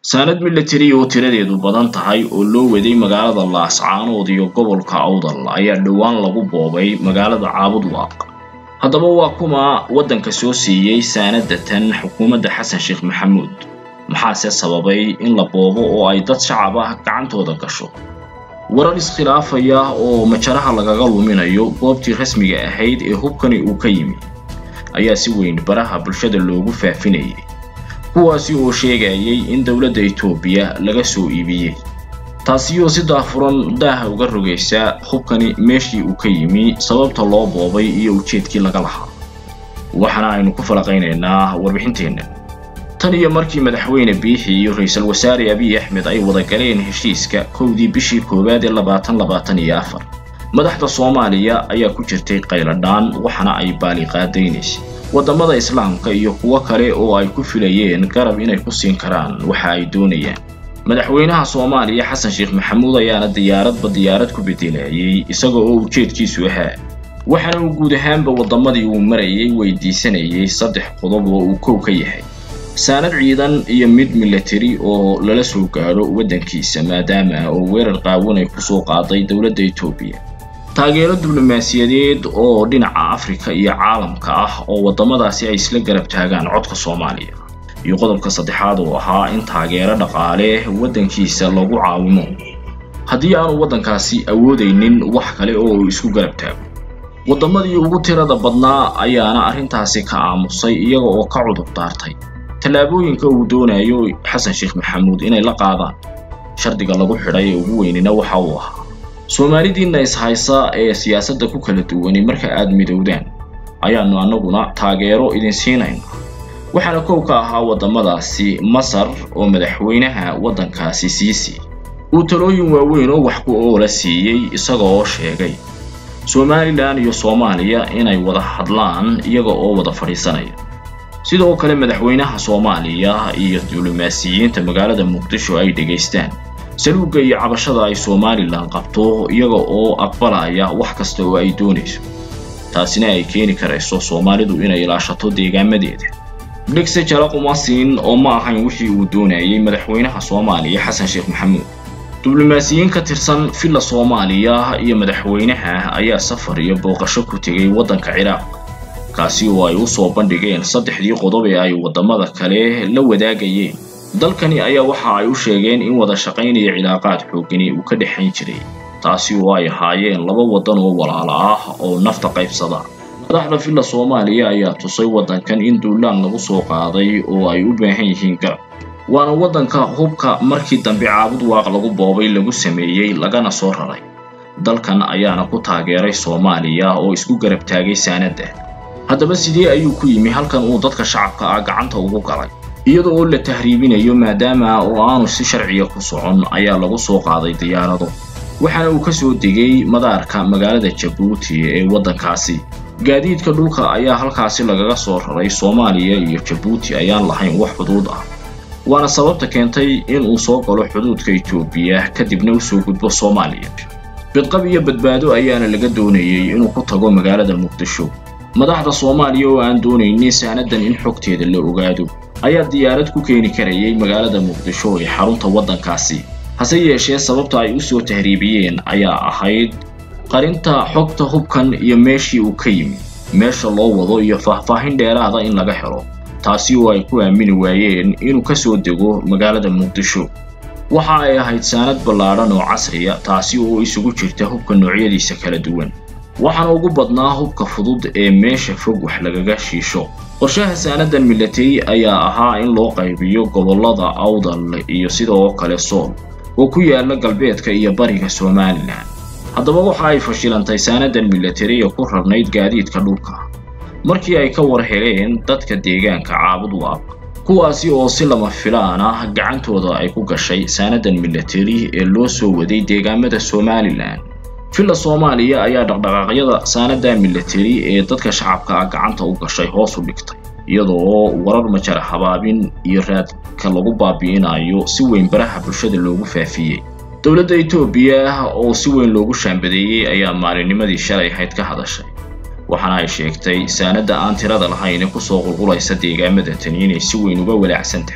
saanad milatari oo tiradeedu badan tahay oo loo waday magaalada laascaanood iyo gobolka awdal ayaa dhowaan lagu boobay magaalada caabudwaaq haddaba waa kuma waddanka soo siiyey saanada tan xukuumadda xasan sheekh maxamuud maxaase sababay in la boobo oo ay dad shacab ah gacantooda gasho warar iskhilaafaya oo majaraha lagaga luminayo goobtii rasmiga ahayd ee hubkani uu ka yimi ayaa si weyn baraha bulshada loogu faafinayay kuwaasi oo sheegayay in dowladda etoobiya laga soo iibiyey taasiyoo si daafuran daaha uga rogaysa hubkani meeshii uu ka yimi sababta loo boobay iyo ujeedkii laga lahaa waxaana aynu ku falaqaynaynaa warbixinteenna tan iyo markii madaxweyne biixi iyo ra-iisul wasaare abiy axmed ay wada galeen heshiiska kowdii bishii koowaad ee labaatan labaatan iyo afar madaxda soomaaliya ayaa ku jirtay qayladhaan waxaana ay baaliqaadaynaysay waddamada islaamka iyo kuwo kale oo ay ku filayeen garab inay ku siin karaan waxa ay doonayaan madaxweynaha soomaaliya xasan sheekh maxamuud ayaana diyaaradba diyaarad ku bedelayay isaga oo ujeedkiisu ahaa waxaana uu guud ahaanba waddamadii uu marayay weydiisanayay saddex qodob oo uu kow ka yahay saanad ciidan iyo mid milatari oo lala soo gaadho waddankiisa maadaama oo weerar qaawan ay kusoo qaaday dowladda etoobiya taageero diblomaasiyadeed oo dhinaca afrika iyo caalamka ah oo waddamadaasi ay isla garab taagaan codka soomaaliya iyo qodobka saddexaad oo ahaa in taageero dhaqaale waddankiisa lagu caawimo haddii aanu waddankaasi awoodaynin wax kale oo uu isku garab taago waddamadii ugu tirada badnaa ayaana arrintaasi ka aamusay iyaga oo ka cudur daartay tallaabooyinka uu doonayo xasan sheekh maxamuud inay la qaadaan shardiga lagu xidhay ee ugu weynina waxa uu ahaa soomaalidiinna ishaysa ee siyaasadda ku kala duwani marka aad midowdaan ayaannu annaguna taageero idin siinayna waxaana kow ka ahaa waddamadaasi masar oo madaxweynaha waddankaasi siisi uu talooyin waaweyn oo wax ku oola siiyey isaga oo sheegay somalilan iyo soomaaliya inay wada hadlaan iyaga oo wada fadhiisanaya sidoo kale madaxweynaha soomaaliya iyo diblomaasiyiinta magaalada muqdisho ay dhegaystaan saluugga iyo cabashada ay somalilan qabto iyaga oo aqbalaya wax kasta oo ay doonayso taasina ay keeni karayso soomaalidu inay ilaashato deegaamadeeda dhegse jalaqumasiin oo ma ahayn wixii uu doonayay madaxweynaha soomaaliya xasan sheekh maxamuud diblomaasiyiin ka tirsan villa soomaaliya iyo madaxweynaha ayaa safar iyo booqasho ku tegay waddanka ciraaq kaasi oo ay u soo bandhigeen saddexdii qodob ee ay waddamada kale la wadaagayeen dalkani ayaa waxa ay u sheegeen in wada shaqaynaya cilaaqaad xoogani uu ka dhexayn jiray taasi oo ay ahaayeen laba waddan oo walaalo ah oo nafta qaybsada madaxda villa soomaaliya ayaa tusay waddankan in duulaan lagu soo qaaday oo ay u baahan yihiin garab waana waddanka hubka markii dambe caabud waaq lagu boobay lagu sameeyey lagana soo raray dalkan ayaana ku taageeray soomaaliya oo isku garab taagay saanadda haddaba sidee ayuu ku yimi halkan uu dadka shacabka ah gacanta ugu galay iyada oo la tahriibinayo maadaama oo aanu si sharciya ku socon ayaa lagu soo qaaday diyaarado waxaana uu ka soo degay madaarka magaalada jabuuti ee waddankaasi gaadiidka dhulka ayaa halkaasi lagaga soo raray soomaaliya iyo jabuuti ayaan lahayn wax xuduud ah waana sababta keentay in uu soo galo xuduudka etoobiya kadibna usoo gudbo soomaaliya bidqab iyo badbaado ayaana laga doonayay inuu ku tago magaalada muqdisho madaxda soomaaliya oo aan doonaynin saanadan in xogteeda la ogaado ayaa diyaarad ku keeni karayay magaalada muqdisho ee xarunta waddankaasi hase yeeshee sababta ay u soo tahriibiyeen ayaa ahayd qarinta xogta hubkan iyo meeshii uu ka yimi meesha loo wado iyo faahfaahin dheeraada in laga helo taasi oo ay ku aamini waayeen inuu ka soo dego magaalada muqdisho waxa ay ahayd saanad ballaadhan oo casriya taasi oo isugu jirta hubka noocyadiisa kala duwan waxaana ugu badnaa hubka fudud ee meesha fog wax lagaga shiisho qorshaha saanadan milatari ayaa ahaa in loo qaybiyo gobollada awdal iyo sidoo kale sool oo ku yaala galbeedka iyo bariga somalilan haddaba waxa ay fashilantay saanadan milatari ee ku rarnayd gaadiidka dhulka markii ay ka war heleen dadka deegaanka caabud waaq kuwaasi oo si lama filaan ah gacantooda ay ku gashay saanadan milatari ee loo soo waday deegaamada somalilan villa soomaaliya ayaa dhaqdhaqaaqyada saanada milatari ee dadka shacabka ah gacanta u gashay hoos u dhigtay iyadoo warar majara habaabin iyo raadka lagu baabi'inayo si weyn baraha bulshada loogu faafiyey dowladda etoobiya oo si weyn loogu shaambadeeyey ayaa maalinnimadii shalay ahayd ka hadashay waxaana ay sheegtay saanadda aan tirada lahayn ee kusoo qulqulaysa deegaamada tani inay si weyn uga walaacsan tahay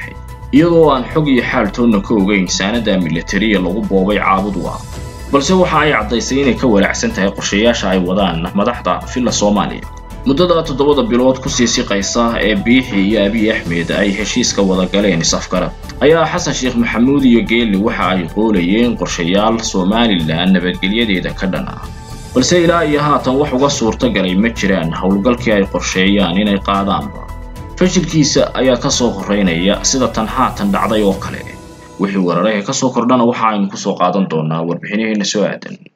iyadoo aan xog iyo xaaltoonna ka ogeyn saanada militariya lagu boobay caabud waaq balse waxa ay caddaysay inay ka walaacsan tahay qorshayaasha ay wadaan madaxda villa soomaaliya muddada toddobada bilood kusii siqaysa ee biixi iyo abiy axmed ay heshiiska wada galeen is-afgarad ayaa xasan sheekh maxamuud iyo geeli waxa ay qoolayeen qorshayaal somalilan nabadgelyadeeda ka dhan ah balse ilaa iyo haatan wax uga suurto galay ma jiraan howlgalkii ay qorsheeyaan inay qaadaanba fashilkiisa ayaa ka soo horreynaya sida tan haatan dhacday oo kale wixii weeraraha ka soo kordhana waxa aynu ku soo qaadan doonaa warbixinaheena soo aadan